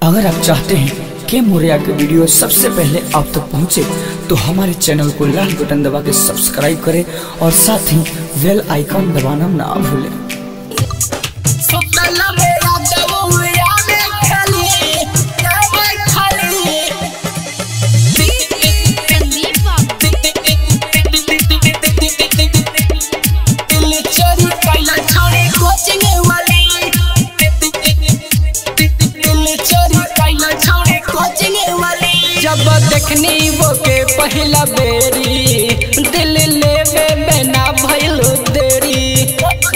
अगर आप चाहते हैं कि मोरिया के वीडियो सबसे पहले आप तक पहुंचे तो हमारे चैनल को लाल बटन दबा के सब्सक्राइब करें और साथ ही बेल आइकॉन दबाना ना भूलें सुतला मेरा दबोया में खाली जावे खाली दिल चोरी कैला छोड़े कोचिंग वाली दिल चोरी कैला छोड़े कोचिंग वाली जब देखनी वो के पहला बेरी दिल लेवे में ना भइल देरी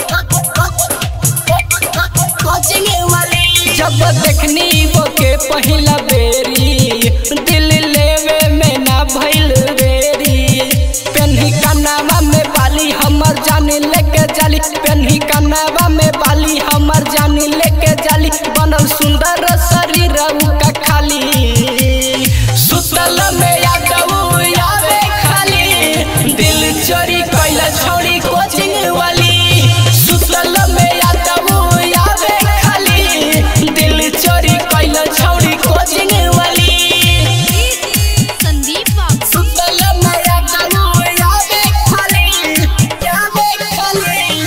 कोचिंग वाली जब देखनी वो के पहला बेरी दिल लेवे में ना भइल देरी पेन्ही कनावा में बाली हमर जानी लेके जाली पेन्ही कनावा में बाली हमर जानी लेके जाली बनल सुंदर शरीर का खाली सुतल में यादव आवे खाली दिल चोरी कैला छोड़ी कोचिंग वाली सुतल में यादव आवे खाली दिल चोरी कैला छोड़ी कोचिंग वाली संदीप बाबू सुतला मेरा दबोया में खाली जावे खाली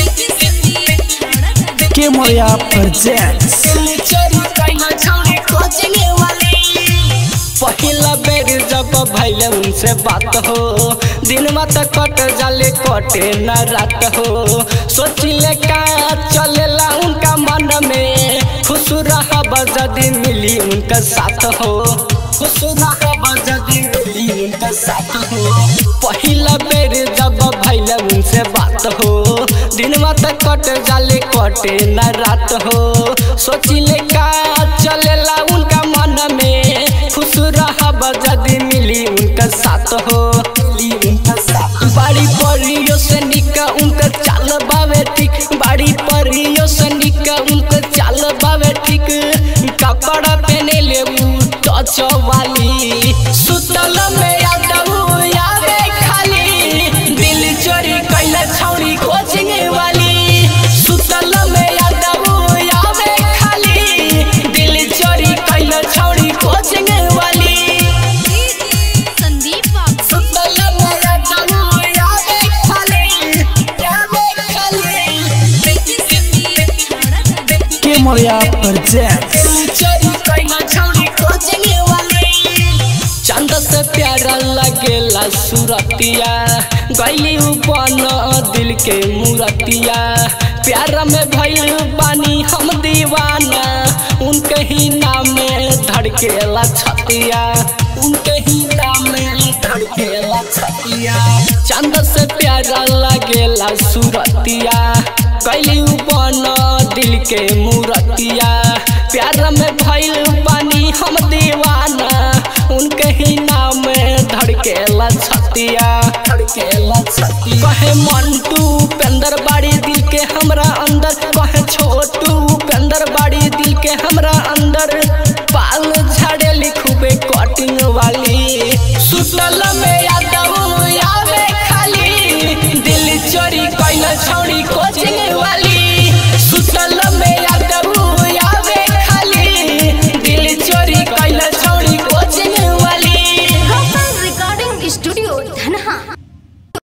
के मोरिया प्रेजेंट्स दिल चोरी कैला छोड़े कोचिंग वाली पहिला बेर जब भैले उनसे बात हो दिन मत कट जाले कटे न रात हो सोचिले का चलेला उनका मन में खुश रहब यदि मिली उनका साथ हो खुश रहब यदि मिली उनका साथ हो पहिला बेर जब भैले उनसे बात हो दिन मत कट जाले कटे न रात हो सोचिले का चलेला उनका मन में खुश रहब यदि मिली उनका साथ हो मिली उनका साथ बाड़ी परियो से निका उनका चाल बावे ठीक बाड़ी परियो से निका उनका चाल बावे ठीक कपड़ा पहने ले टच वाली सुतल में यादव आवे खाली दिल चोरी कैला छौरी कोचिंग वाली सुतल में यादव आवे खाली दिल चोरी कैला छौरी कोचिंग वाली संदीप बाबू सुतला मेरा दबोया में खाली जावे खाली के मोरिया प्रेजेंट्स चोरी कैला छोड़ी कोचिंग वाली चंद से प्यारा लगेला सूरतिया गैली बन दिल के मूरतिया प्यार में भइल बानी हम दीवाना उनके ही नाम में धड़केला छतिया उनके ही नाम में धड़केला छतिया चंद से प्यारा लगेला सूरतिया कैली बन दिल के मूरतिया प्यार में भइल बानी हम दीवाना उनके ही नाम में धड़केला छतिया धड़केला छतिया कहे मंटू पेंदर बाड़ी दिल के हमरा अंदर कहे छोटू पेंदर बाड़ी दिल के हमरा अंदर पाल झाड़े लिखूबे कटिंग वाली सुतल में यादव आवे खाली दिल चोरी कैला छौड़ी को